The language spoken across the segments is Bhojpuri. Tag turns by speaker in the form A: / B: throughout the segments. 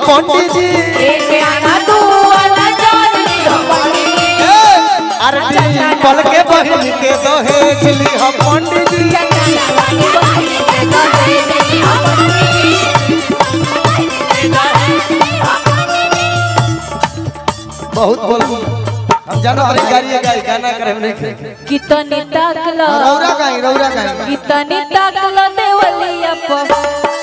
A: पंडित जी
B: एक आना तू वाला जान ली हो पंडित
A: ए, अरे पल के बहन के दहेज ली हम पंडित जी बहुत बोल हम जानो अरे गाड़ी गाड़ी गाना करे हम नहीं
B: कितनी ताकला
A: रौरा गाई रौरा गाई
B: कितनी ताकला देवलिया पर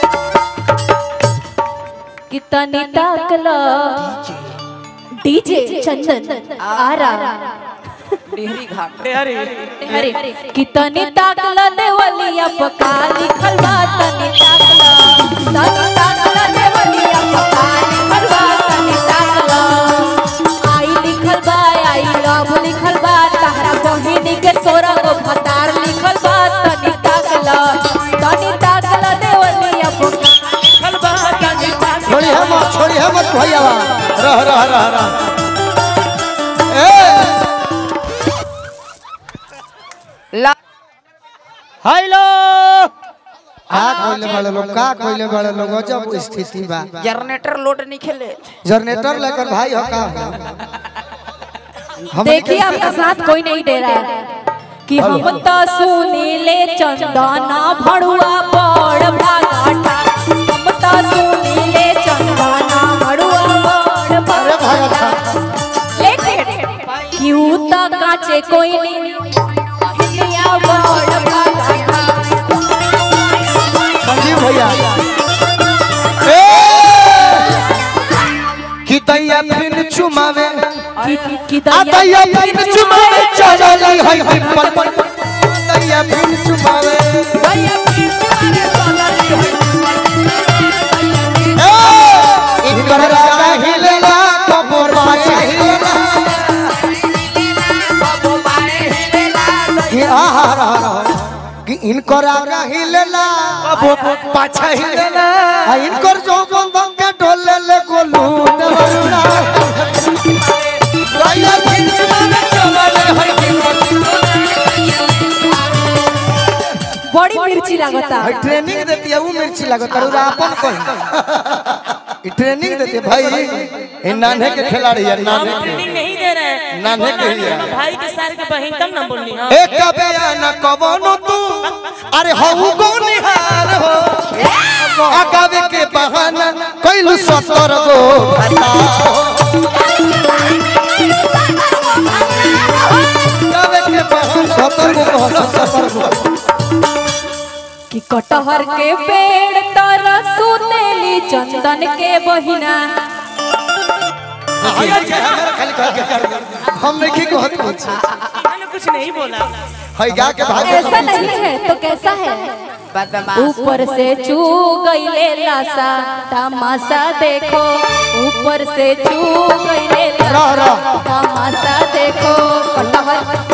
B: कितनी ताकला डीजे चंदन आरा
C: डेहरी घाट
B: अरे कितनी ताकला देवलिया पर का लिखल बा तनी ताकला तनी ताकला देवलिया पर का लिखल बा तनी ताकला आई लिखल बा आई लव लिखल बा तहरा बहिनी के सोरा गो भतार लिखल बा तनी ताकला तनी ताकला देवलिया पर का लिखल बा तनी ताकला
A: छोड़ी है मत छोड़ी है मत भैया रह रह रह रह ए
C: ला
A: हेलो का कोइले बड़े लोग का कोइले बड़े लोग जब स्थिति बा
C: जनरेटर लोड नहीं खेले
A: जनरेटर लेकर भाई हो का हम
B: देखिए आपका साथ कोई नहीं दे रहा है कि हम तो सुनीले चंदना भड़ुआ बड़ भागाटा हम तो सुनीले चंदना भड़ुआ बड़
A: अरे भाई अच्छा
B: लेकिन क्यों तो काचे कोई नहीं हिलिया बड़ भागाटा
A: संजीव भैया ए कि दैया फिन चुमावे
B: कि कि
A: आ दैया फिन चुमावे चलल है पिंपल पर दैया फिन चुमावे ए इनकर राजा हिलेला कबर पाछा हिलेला कि आहा रहा रहा कि इनकर आगा हिलेला कबर पाछा हिलेला आ इनकर जो बंधन के डोले ले गोलू देवरुणा दैया फिन चुमावे चलल है पिंपल
B: बड़ी मिर्ची लगता
A: भाई ट्रेनिंग देती है वो मिर्ची लगत और अपन कहीं ई ट्रेनिंग देती है भाई ये नान्हे के खिलाड़ी है नान्हे के
D: ट्रेनिंग नहीं दे रहे हैं
A: नान्हे के ही है
D: भाई के सार के बहन तब ना बोलनी हाँ
A: एक कबे न कबनो तू अरे हऊ गो निहार हो आगावे के बहाना कैलू सतर गो भता हो। आगावे के बहाना सतर गो कहो, सतर गो
B: कि कटहर के पेड़ तर सुनेली चंदन के बहिना
A: हम नहीं कहत कुछ
D: मैंने कुछ नहीं बोला
A: है गा के भाग
B: ऐसा नहीं है तो कैसा है
C: बदमाश
B: ऊपर से चू गईले लासा तमाशा देखो ऊपर से चू गईले
A: रह,
B: लासा
A: रह।
B: तमाशा देखो कटहर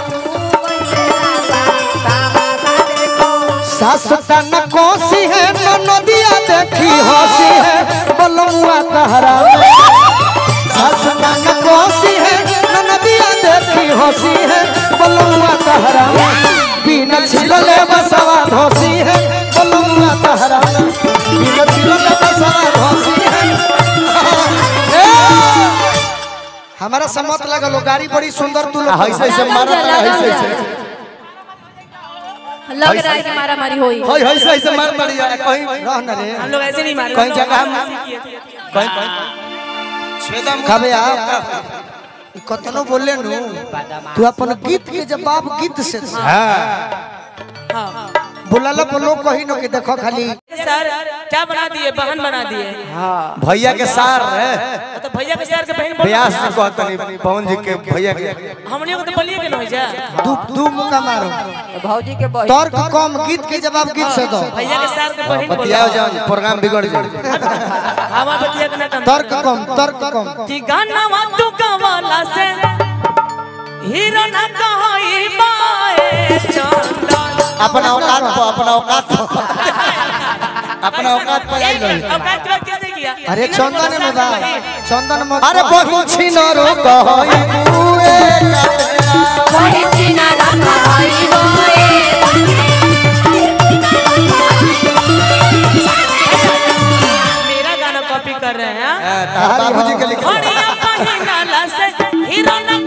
A: सास तन कोसी है तो नदिया देखी हंसी है बलमुआ कहरा सास तन कोसी है तो नदिया देखी हंसी है बलमुआ कहरा बिना छिलले बसवा धोसी है बलमुआ कहरा बिना छिलले बसवा धोसी है ए! हमारा सम्मत लगल गाड़ी बड़ी सुंदर तू लोग ऐसे ऐसे मारा ऐसे ऐसे
B: लग रहा है कि मारा मारी हुई
A: होय होय ऐसे ऐसे मार पड़ी है कहीं रह न रे
D: हम लोग ऐसे नहीं मारे
A: कहीं जगह हम
D: किए थे
A: कहीं छेदम कबे आ कतनो बोले नु तू अपन गीत के जवाब गीत से दे।
D: हाँ
A: बोलाला पर लोग कही न कि देखो खाली
D: सर क्या बना दिए बहन बना दिए
A: भैया के सार है
D: तो भैया के सर के बहन बोल
A: व्यास जी कहतनी पवन जी के भैया के
D: हमने को तो बोलिए कि नहीं जा
A: दू दू मुका मारो
C: भौजी के बहन
A: तर्क कम गीत के जवाब गीत से दो
D: भैया के सर के बहन बोल
A: बतियाओ जान प्रोग्राम बिगड़ जाए
D: हवा बतिया के ना कम
A: तर्क कम तर्क कम
D: कि गाना वातु कवाला से हीरो ना कहई बाए चंदन
A: अपना औकात पर अपना औकात पर अपना औकात पर आई रही
D: औकात की बात कैसे किया
A: अरे चंदन में बा चंदन में अरे बहिन छिनरो कहई बुए काटेला
D: मेरा गाना कॉपी कर रहे हैं
E: बाबूजी के लिखल
D: बढ़िया पहिनाला से हीरो न